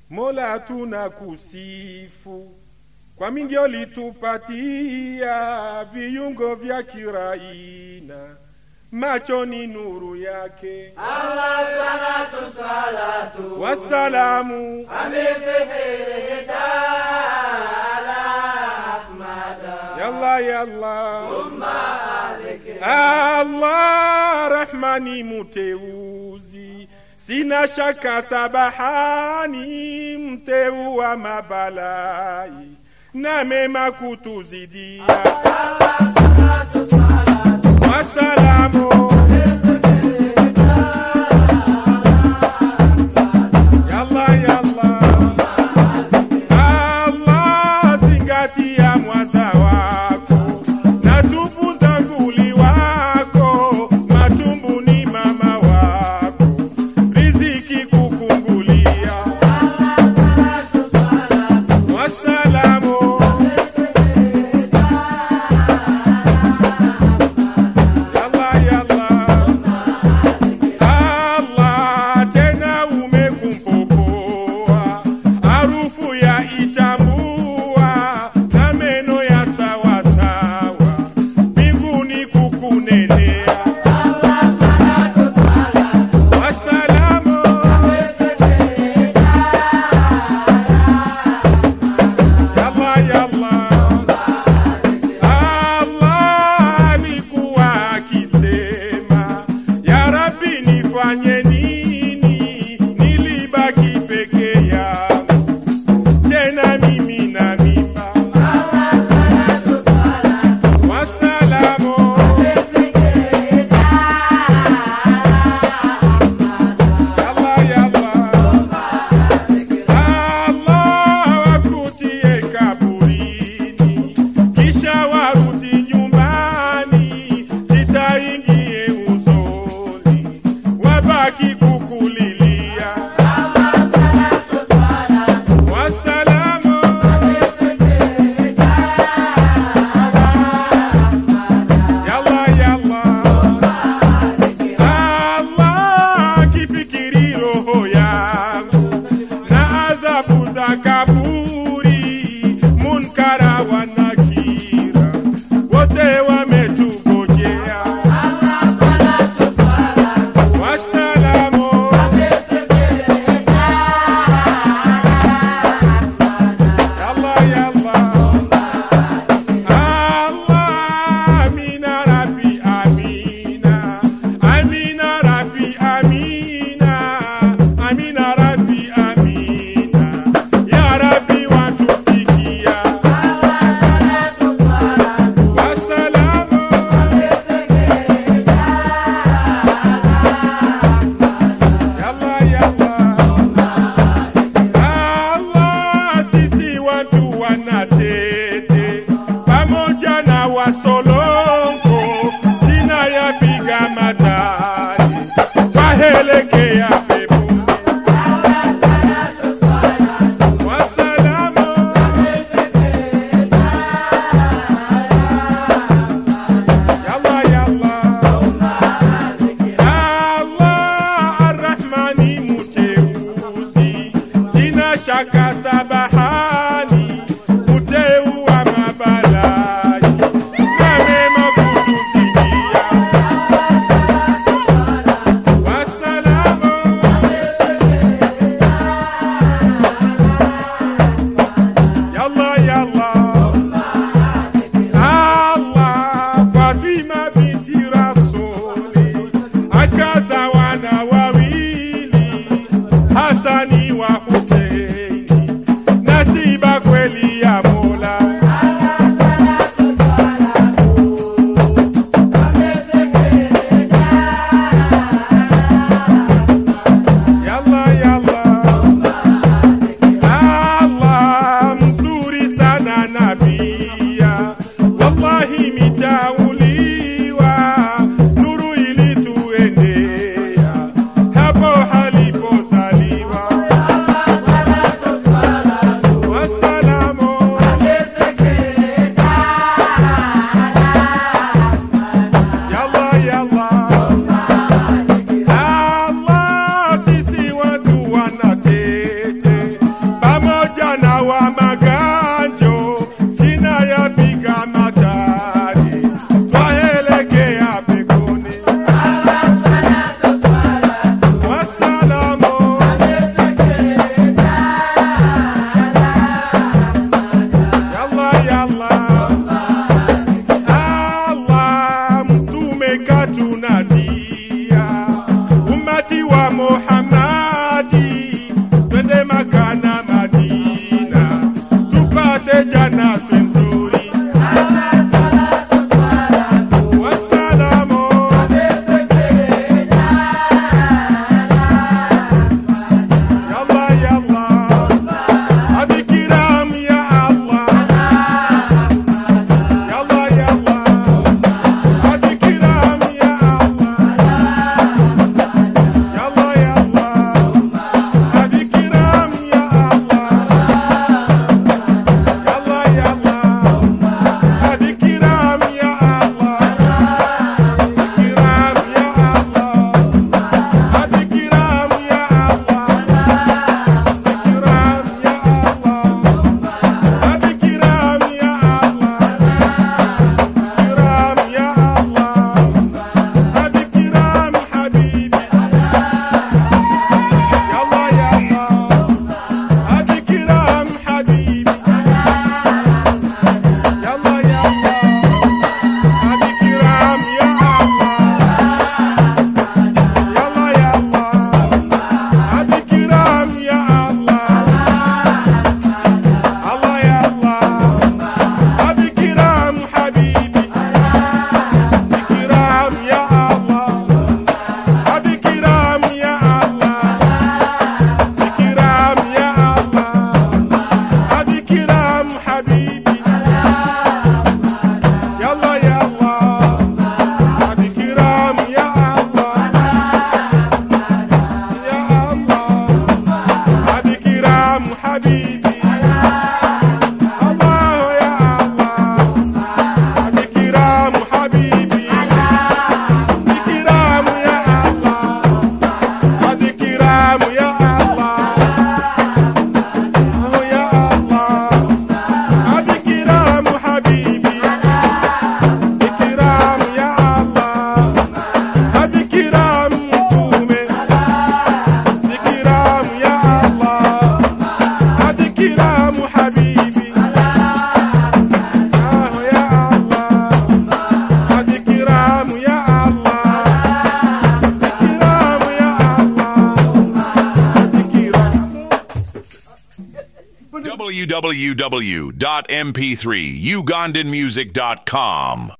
Mola tunakusifu kwa mingi ulitupatia viungo vya kiraina, macho ni nuru yake. Allah salatu salatu Wasalamu ameseheta ala ahmada yalla yalla thumma alike Allah Rahmani muteuzi, sina shaka sabahani, mteu wa mabalai na mema kutuzidia. Wasalamu yalla yalla Allah zingatia mwaza wako na tupu za nguli wako, matumbu ni mama wako, riziki kukungulia. Wasalamu yalla yalla Allah tena umekumpokoa harufu ya itambua na meno ya sawasawa mbinguni kukunenea. Wasalamu yalla yalla Allah alikuwa akisema, ya Rabbi, nifanye nini? Nilibaki peke yangu, tena mimi na mimba. Wasalamu yalla yalla Allah wakutie kaburini, kisha warudi nyumbani, zitaingie uzoni, wabaki kukulilia. Wasalamu yalla yalla Allah kifikiri roho yangu na adhabu za kaburi, munkara wa nakira, wote wametugojea. Wasalamu yalla yalla Allah amina rabbi amina amina rabbi amina amina rabbi amina ya rabbi ummati wa Muhammadi, twende Maka na Madina, tupate janatu nzuri. Wassalamu yalla yalla, hadi kiram ya Allah. Yalla yalla, hadi kiram ya Allah. Yalla yalla, hadi kiram ya Allah. Yalla yalla, hadi kiram ya Allah. Kiram ya Allah, hadi kiram ya Allah. Kiram ya Allah, hadi kiram ya Allah. كرام يا الله هذه كرام حبيبي يلا يا الله هذه كرام حبيبي يلا يا الله هذه كرام يا الله يلا يا الله هذه كرام يا الله الله يا الله هذه كرام حبيبي كرام يا الله هذه كرام يا الله كرام يا الله هذه كرام حبيبي يلا يا الله هذه كرام يا الله يا الله هذه كرام حبيبي الله يا الله هذه كرام حبيبي كرام يا الله هذه كرام يا الله يا الله هذه كرام حبيبي كرام يا الله هذه كرام قومي كرام يا الله هذه كرام حبيبي آه يا الله هذه كرام يا الله كرام يا الله كرام www.mp3ugandanmusic.com